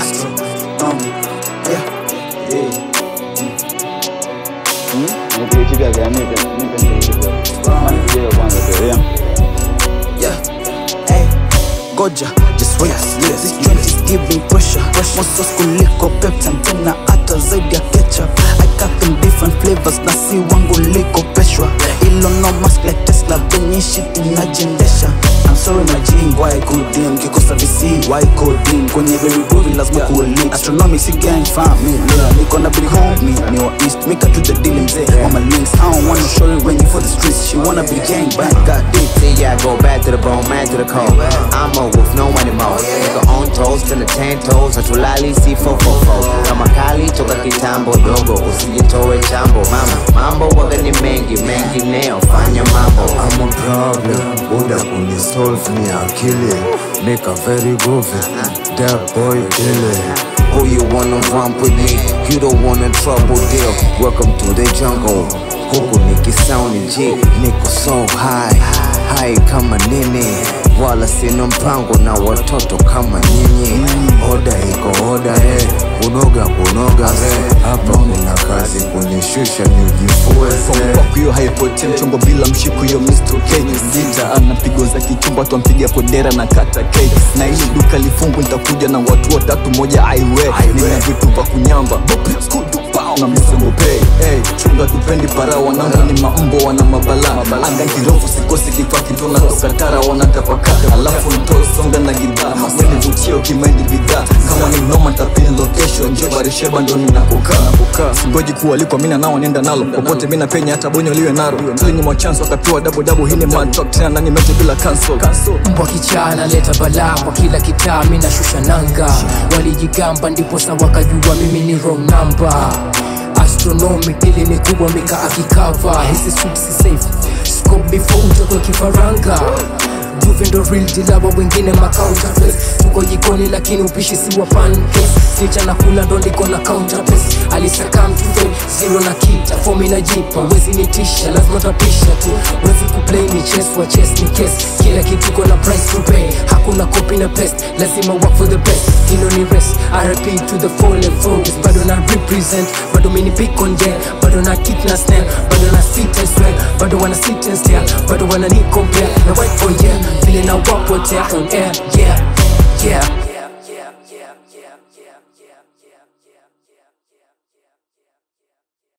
astronomy yeah yeah Nipigie kipya gani? Nipe nipe nipe. Maana video kwanza pia. Yeah. yeah hey goja just wait yeah. this joint is giving pressure mosos kuliko peptan tena hata zaidi ya ketchup i got them different flavors na si wangu liko peshwa ilo no mask like tesla venye shit inajiendesha I'm sorry my G, why codeine kikosa vc why codeine kwenye very groovy lazima kuwe lit astronomy si gang family niko na big homie ni wa east mika to the deal mzee mama links I don't wanna show you when you for the streets she wanna be gang bang got dick See, yeah, I go back to the bone, man to the core. I'm a wolf, no anymore. Nigga on toes, till the ten toes, hatulali C444. Kama kali toka kitambo dogo, usijitoe chambo. Mama, mambo waga ni mengi, mengi neo, fanya mambo. I'm a problem, Buddha kuni solve ni akili Make a very groovy, that boy kill it Who you wanna run with me? You don't wanna trouble deal. Welcome to the jungle. Huku nikisound G, niko so high high kama nini, wala sina mpango na watoto kama nyinyi. Oda iko oda eh, kunoga kunoga eh Hapa kuna kazi kunishusha nijifue eh. Fuck hiyo haipotea mchongo bila mshiku hiyo Mr. K Zita ana pigo za kichumba twampiga kodera na kata K na ili duka lifungu nitakuja na watu watatu moja aiwe nina vitu vya kunyamba na msemo pay hey, chunga tupendi para wanangu ni maumbo wana mabala anga kirofu sikosi kifaa kitona toka tara wanatapaka alafu ntoe songa na gidhaa weni vutio kimaindi bidhaa kama ni noma ntapini location njo barisheba ndo ninakokaa singoji kualikwa mina nao nenda nalo popote mina penya hata bonyo liwe naro tulinyimwa chance wakapewa double double hii ni mad talk tena nani mete bila cancel mbwa kichaa analeta balaa kwa kila kitaa mi nashusha nanga walijigamba ndipo sa wakajua mimi ni wrong number astronomy ili ni kubwa mika akikava hisi sweet si safe scope before utokwe kifaranga Juve ndo real dilawa wengine macounterfeit tuko jikoni lakini upishi si wa pancakes Snitcha na kula ndo ndiko na counterpace alisaka mtufe zero na kita fomi na jipa wezi nitisha lazima tapisha tu wezi kuplay ni chess wa chess ni case kila kitu iko na price to pay hakuna copy na paste lazima work for the best hino ni rest RIP to the fallen focus bado na represent bado mini pick on jet bado na kick na snare bado na sit and swear bado wana sit and stare bado wana ni compare na white boy yeah vile na wapotea on air yeah yeah